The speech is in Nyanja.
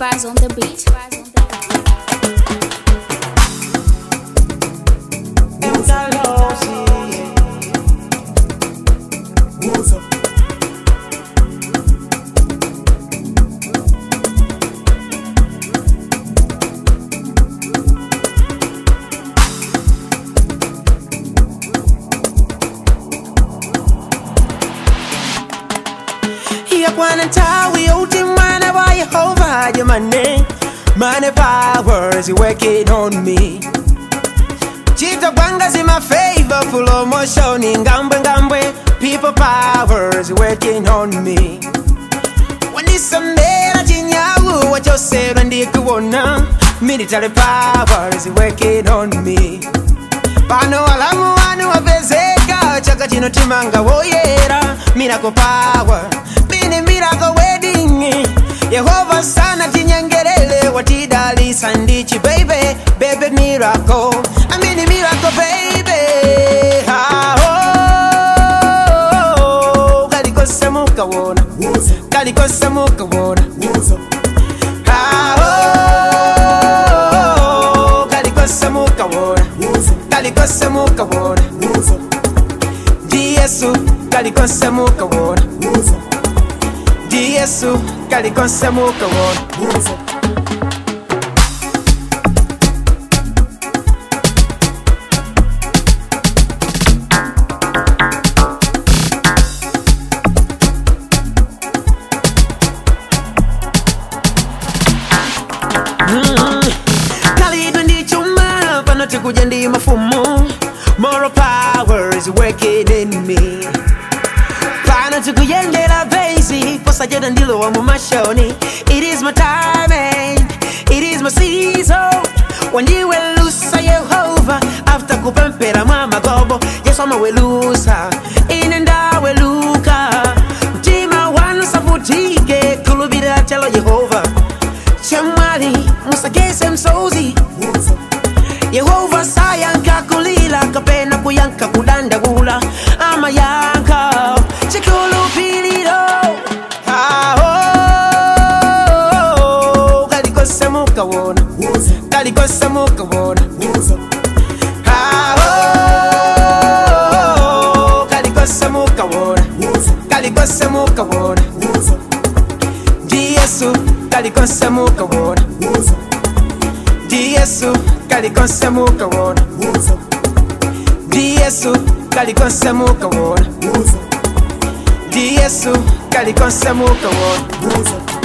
bars on the beat. yakwana ntawi yoti mwana wa yehova jamane mane power is working on me chita kwanga zima favor promotion ngambwe ngambwe people power is working on me wanisamera chinyawu wachoserwa ndikuwona military power is working on me pano alamu wanu wapezeka chaka chino timanga woyera miracle power mini miracle wedding yehova sana tinyengerele watidalisa ndichi baby baby miracle amini miracle baby Ah, oh, kalikose mukawona kalikose mukawona Ah, oh, kalikose mukawona kalikose mukawona ndi yesu kalikose mukawona ndi yesu kalikose mukawona kalidwe ndi chuma pano tikuja ndi mafumu moral power is working in me pano tikuyendera basi posachedwa ndilowa mu mashoni it is my time and it is my season wandiwelusa yehova after kupempera mwa magobo yesu amawelusa ine ndaweluka mtima wanu savutike kulubira chalo yehova chamwali musagese msozi yehova sayanka kulila kapena kuyanka kudandagula amayanka chikulupiliro Ah, oh, kalikose mukawona kalikose mukawona Ah, oh, kalikose mukawona kalikose mukawona ndi yesu kalikose mukawona ndi yesu kalikose mukawona ndi yesu kalikose mukawona ndi yesu kalikose mukawona